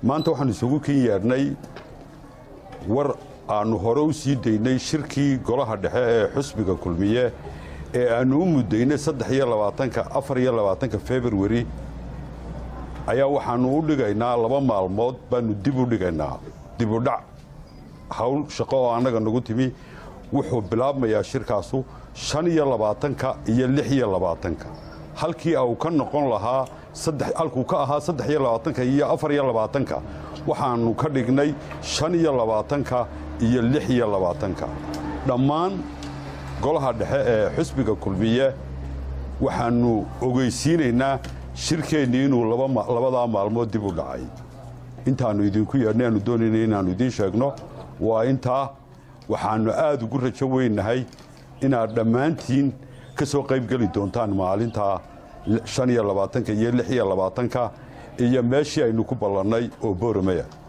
maanta waxaan isugu kin yeedhnay war aannu hore u sii daynay shirkii golaha dhexe ee xusbiga kulmiye ee aannu u muddaynay saddex iyo labaatanka afar iyo labaatanka februari ayaa waxaannu u dhigaynaa laba maalmood baannu dib u dhigaynaa dibudhac hawl shaqo oo annaga nagu timi wuxuu bilaabmayaa shirkaasu shan iyo labaatanka iyo lix iyo labaatanka halkii uu ka noqon lahaa halkuu ka ahaa saddex iyo labaatanka iyo afar iyo labaatanka waxaannu ka dhignay shan iyo labaatanka iyo lix iyo labaatanka dhammaan golaha dhexe ee xusbiga kulmiye waxaannu ogeysiinaynaa shirkeennii inuu labadaa maalmood dib u dhacay intaannu idinku yeedhnay aanu doonayna inaannu idiin sheegno waa intaa waxaannu aad ugu rajo weynahay inaad dhammaantiin ka soo qaybgeli doontaan maalintaa shan iyo labaatanka iyo lix iyo labaatanka iyo meeshii aynu ku ballannay oo booramaya